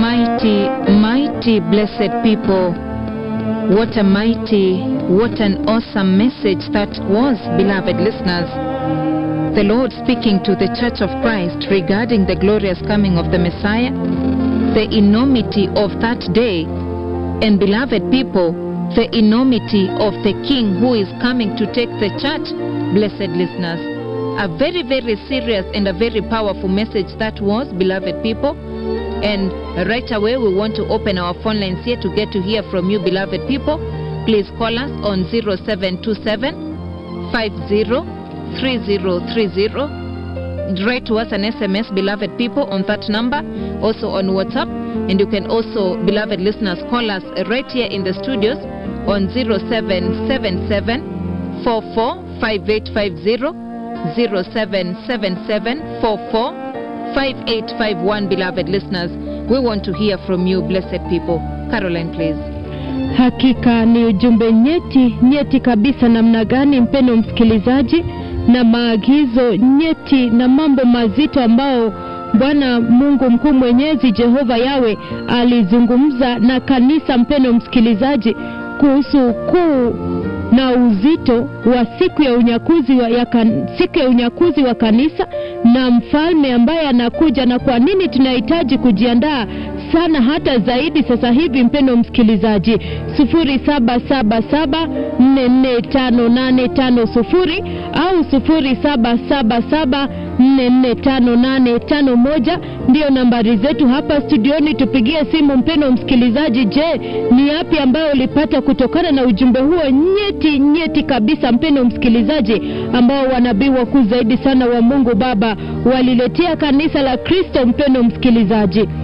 Mighty, mighty blessed people. What a mighty, what an awesome message that was, beloved listeners. The Lord speaking to the Church of Christ regarding the glorious coming of the Messiah, the enormity of that day, and beloved people, the enormity of the King who is coming to take the church, blessed listeners. A very, very serious and a very powerful message that was, beloved people. And right away, we want to open our phone lines here to get to hear from you, beloved people. Please call us on 0727 503030. Write to us an SMS, beloved people, on that number, also on WhatsApp. And you can also, beloved listeners, call us right here in the studios on 0777 445850. 0777445851 beloved listeners we want to hear from you blessed people caroline please Hakika ni ujumbe nyeti nyeti kabisa, namna gani mpendo msikilizaji, na maagizo nyeti na mambo mazito ambao Bwana Mungu mkuu mwenyezi Jehova Yawe alizungumza na kanisa, mpendo msikilizaji, kuhusu kuu na uzito wa siku ya unyakuzi wa, ya kan, siku ya unyakuzi wa kanisa na mfalme ambaye anakuja na kwa nini tunahitaji kujiandaa sana hata zaidi sasa hivi mpendo msikilizaji 0777445850 au 0777445851 ndiyo nambari zetu hapa studioni tupigie simu mpendo msikilizaji je ni yapi ambayo ulipata kutokana na ujumbe huo nyeti nyeti kabisa mpendo msikilizaji ambao wanabii wakuu zaidi sana wa mungu baba waliletea kanisa la kristo mpendo msikilizaji